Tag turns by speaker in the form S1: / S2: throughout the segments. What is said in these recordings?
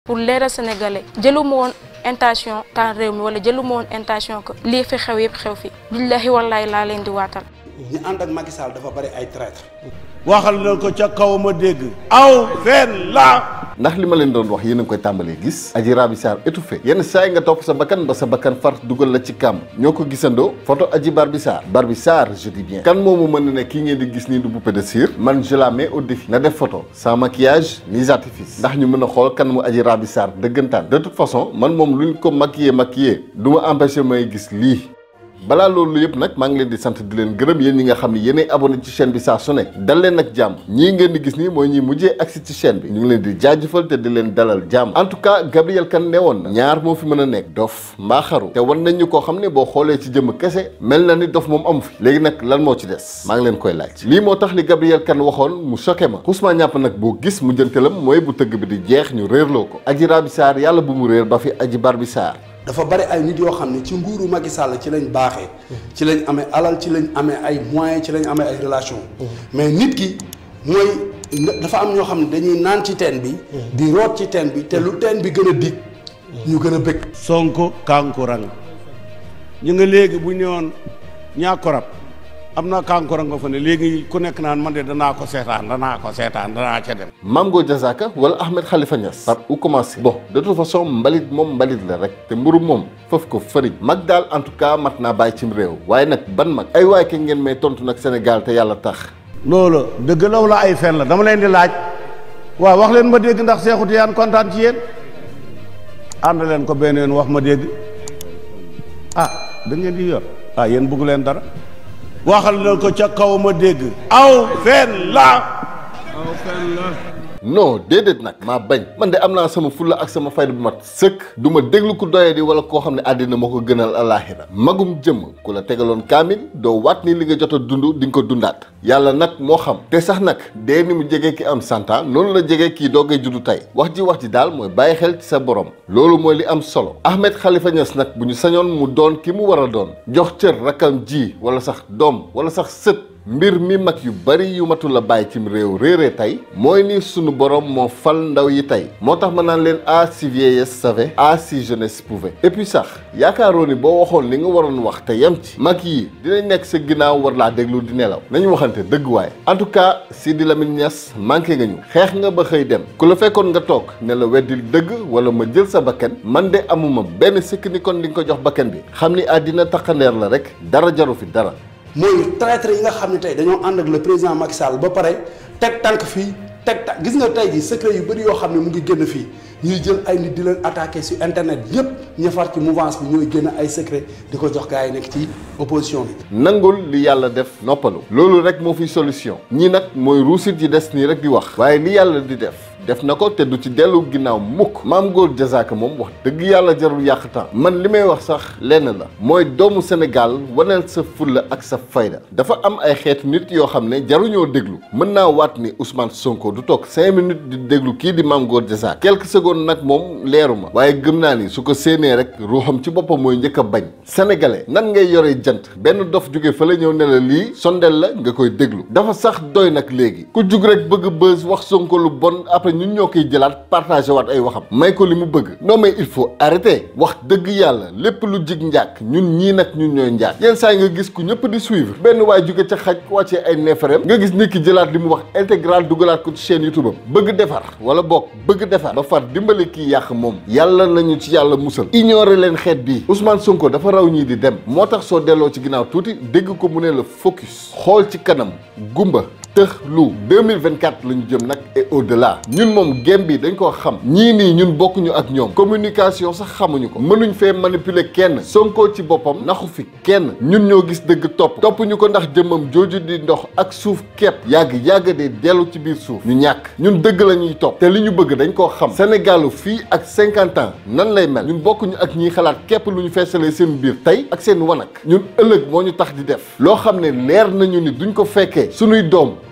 S1: pour leeral sénégalais jëluma woon intention taal réew mi wala jëluma woon intention que lii fi xew yëpp xew fi billahi wallahi laa leen di waatal
S2: ñi ànd ak Macky Sall dafa bari ay traître
S3: waxal na ko ca kaw ma dégg aw fen la
S4: ndax li ma leen doon wax yéen a ngi koy tàmbalee gis Adji Raby Sarr étouffé yenn saa yi nga topp sa bakkan ba sa bakkan far dugal la ci kàmm ñoo ko gisandoo photo Adji Barbi Sarr Barbi Sarr je dis bien kan moomu mën na ne kii ngeen di gis nii du poupée de cire man je la mets au défi na def photo sans maquillage ni artifice ndax ñu mën a xool kan mu Adji Raby Sarr dëggantaan de toute façon man moom luñ ko maquillé maquillé du ma empêché may gis lii balaa loolu yëpp nag maa ngi leen di sant di leen gërëm yéen ñi nga xam ne yéenay abonné ci chaîne bi saa su ne dal leen ak jàmm ñii ngeen di gis nii mooy ñi mujjee agsi ci chaîne bi ñu ngi leen di jaajëfal te di leen dalal jàmm en tout cas Gabriel Kane ne woon na ñaar moo fi mën a nekk dof mbaa xaru te wan nañ ñu koo xam ne boo xoolee ci jëmm kese mel na ni dof moom amu fi léegi nag lan moo ci des maa ngi leen koy laaj lii moo tax li Gabriel Kane waxoon mu choqué ma Ousmane ñàpp nag boo gis mu jëntalam mooy bu tëgg bi di jeex ñu réerloo ko Adji Raby Sarr yàlla bu mu réer ba fi Adji Barbi Sarr
S2: dafa bari ay nit yoo xam ne ci nguuru Macky Sall ci lañ baaxee ci lañ amee alal ci lañ amee ay moyens ci lañ amee ay relations mais nit ki mooy dafa am ñoo xam ne dañuy naan ci teen bi di root ci teen bi te lu teen bi gën a dig ñu gën a bëgg
S3: sonko kankurang ñu nga léegi bu ñëwoon ñaakorab am na kankurang nga fa ne léegi ku nekk naan man de danaa ko seetaan danaa ko seetaan danaa ca dem
S4: Mamgo Diazaka wala Ahmed Khalifa Niass par où commencer bon de toute façon mbalit moom mbalit la rek te mburu moom foofu ko fëriñ mag daal en tout cas mat naa bàyyi cim réew waaye nag ban mag ay waay ke ngeen may tontu nag Sénégal te yàlla tax
S3: loolu dëgg la wala ay fen la dama leen di laaj waaw wax leen ma dégg ndax Seexu Tijaan kontaan ci yéen ànd leen ko benn yoon wax ma dégg ah da ngeen di yor ah yéen bëggu leen dara waxal leen ko ca kaw ma dégg aw fen la aw fen la
S4: non déedéet nag maa bañ man de am naa sama fulla ak sama fayda bu mat sëkk du ma déglu ku doye di wala koo xam ne àddina moo ko gënal alaaxira magum jëmm ku la tegaloon kaamil doo waat ni li nga jot a dund di nga ko dundaat yàlla nag moo xam te sax nag dee ni mu jege ki am santa noonu la jege kii doogay juddu tey wax ji wax ji daal mooy bàyyi xel ci sa borom loolu mooy li am solo Ahmed Khalifa Niass nag bu ñu sañoon mu doon ki mu war a doon jox cër rakkam ji wala sax doom wala sax sët mbir mi mag yu bari yu matul la bàyyi cim réew réeree tey mooy ni sunu borom moo fal ndaw yi tey moo tax ma naan leen ah si vieillesse savait ah si jeunesse pouvait et puis sax yaakaaroo ni boo waxoon li nga waroon wax te yem ci mag yi dinañ nekk sa ginnaaw war laa déglu di nelaw nañu waxante dëgg waaye en tout cas Sidi Lamine Niass manqué nga ñu xeex nga ba xëy dem ku la fekkoon nga toog ne la weddil dëgg wala ma jël sa bakkan man de amuma benn sikk ni kon di nga ko jox bakkan bi xam ni àddina taqandeer la rek dara jaru fi dara
S2: mooy traître yi nga xam ne tey dañoo ànd ak le président Macky Sall ba pare teg tànk fii teg tànk gis nga tey ji secret yu bëri yoo xam ne mu ngi génn fii ñuy jël ay nit di leen attaqué sur internet yépp ña far ci mouvance bi ñooy génn ay secret di ko jox gars yi nekk ci opposition bi
S4: nangul li yàlla def noppalu loolu rek moo fi solution ñii nag mooy ruusit yi des nii rek di wax waaye li yàlla di def def na ko te du ci dellu ginnaaw mukk maam góor jazaaka moom wax dëgg yàlla jarul yàq temps man li may wax sax lenn la mooy doomu Sénégal waneel sa fulla ak sa fayda dafa am ay xeetu nit yoo xam ne jaruñoo déglu mën naa waat ni Ousmane Sonko du toog cinq minutes di déglu kii di maam góor jazaaka quelques secondes nag moom leeru ma waaye gëm naa ni su ko séenee rek ruuxam ci boppam mooy njëkk a bañ sénégalais nan ngay yore jant benn dof jóge fa la ñëw ne la lii sondel la nga koy déglu dafa sax doy nag léegi ku jug rek bëgg bës wax Sonko lu bon après ñun ñoo koy jëlaat partagé waat ay waxam may ko li mu bëgg non mais il faut arrêter wax dëgg yàlla lépp lu jig njàkk ñun ñii nag ñun ñooy njàkk yenn saa yi nga gis ku ñëpp di suivre benn waay jóge ca xaj wàccee ay neefarem nga gis nit ki jëlaat li mu wax intégral dugalaat ko ci chaîne YouTube am bëgg defar wala boog bëgg defar ba far dimbali kii yàq moom yàlla nañu ci yàlla musal ignorer leen xeet bii Ousmane Sonko dafa raw ñii di dem moo tax soo delloo ci ginnaaw tuuti dégg ko mu ne la focus xool ci kanam gumba tëx lu 2024 la ñu jëm nag et au delà ñun moom gem bi dañ koo xam ñii nii ñun bokkuñu ak ñoom communication sax xamuñu ko mënuñ fee manipuler kenn Sonko ci boppam naxu fi kenn ñun ñoo gis dëgg topp topp ñu ko ndax jëmmam jooju di ndox ak suuf kepp yàgg yàgg de dellu ci biir suuf ñu ñàkk ñun dëgg la ñuy topp te li ñu bëgg dañ koo xam Sénégalu fii ak 50 ans nan lay mel ñun bokkuñu ak ñiy xalaat képp lu ñu feesalee seen biir tey ak seen wanak ñun ëllëg moo ñu tax di def loo xam ne leer nañu ni duñ ko fekkee suñuy doom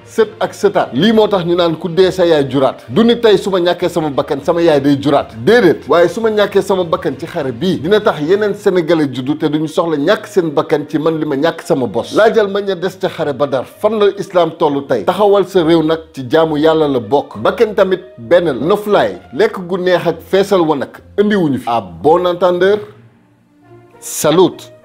S4: sët ak sëtaat lii moo tax ñu naan ku dee sa yaay juraat du ni tey su ma ñàkkee sama bakkan sama yaay day juraat déedéet waaye su ma ñàkkee sama bakkan ci xare bii dina tax yeneen sénégalais juddu te duñu soxla ñàkk seen bakkan ci man li ma ñàkk sama bos laajal ma ña des ca xare Badar fan la islam tollu tey taxawal sa réew nag ci jaamu yàlla la bokk bakkan tamit benn la noflaay lekk gu neex ak feesal wanag indiwuñu fi à bon entendeur salut